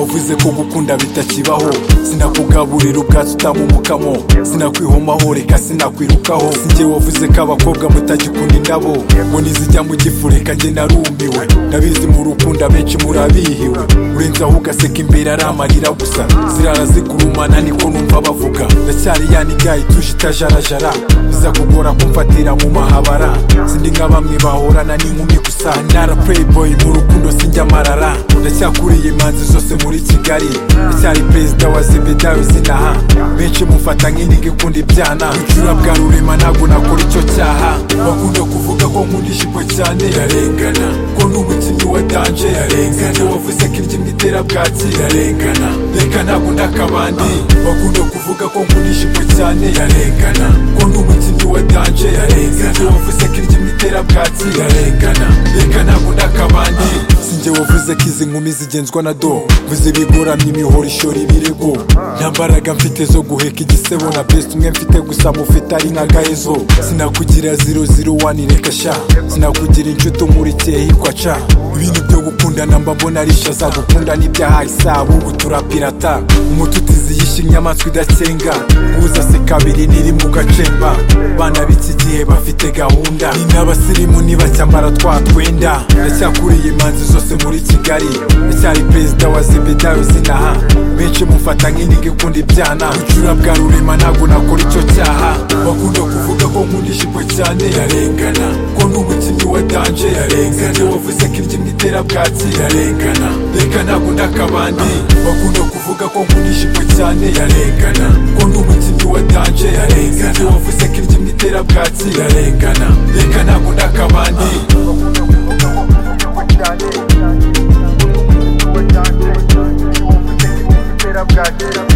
Nize kugukunda bitakibaho Sinakugaburira ubwatsi utama umukamo Sinakwihomaho reka sinakwirukaho Sinjye wavuze ko abakobwa mutagikunda indabo Ngo nizijya mu gifu reka njye narumiwe Ndabizi mu rukundo abenshi murabihiwe Urenze aho ugaseka imbere ari amarira gusa Zirara zikurumana niko numva bavuga Ndacyari ya nigayi tuje itajarajara Biza kugora kumfatira mu mahabara Sindi nka bamwe bahorana n'inkumi gusa Nara playboy mu rukundo sinjya amarara Ndacyakuriye imanzi zose muri Kigali Ndacyari perezida wa Zebedayo sinaha Benshi mufata nk'indi ikunda ibyana Ujura bwa rurema ntabwo nakora icyo cyaha Bakunda kuvuga ko nkunda ijipo cyane Irarengana Ko ndi umukinnyi wa danje Irarengana Wavuze ko imbyino itera bwaki Irarengana Reka ntabwo ndi akabandi Bakunda kuvuga ko nkunda ijipo cyane Irarengana Ko ndi umukinnyi wa danje Irarengana Wavuze ko imbyino itera bwaki Irarengana Reka ntabwo ndi akabandi Sinjye wavuze ko izi nkumi zigenzwa na do Vuze ibigoramye imihoro ishora ibirego Nta mbaraga mfite zo guheka igisebo Na best umwe mfite gusa mufite ari nka gahezo Sinakugira 001 reka sha Sinakugira inshuti umurikiye hitwa ca Ibintu byo gukundana mba mbona ari shaza Gukunda n'ibyaha isabu ubu turapirata Umuti utiziyisha inyamaswa idakenga Uza se kabiri niri mu gacemba Bana b'iki gihe bafite gahunda Ni n'abasirimu nibacyambara twa twenda Ndacyakuriye imanzi zose muri Kigali Ndacyari perezida wa Zebedayo sinaha Benshi mufata nk'indi ikunda ibyana Ujura bwa rurema ntabwo nakora icyo cyaha Bakunda kuvuga ko nkunda ijipo cyane Irarengana Ko ndi umukinnyi wa danje Irarengana Wavuze ko imbyino itera bwatsi Irarengana Reka ntabwo ndi akabandi Bakunda kuvuga ko nkunda ijipo cyane Irarengana Ko ndi umukinnyi wa danje Irarengana Wavuze ko imbyino itera bwatsi Irarengana Reka ntabwo ndi akabandi Thank you.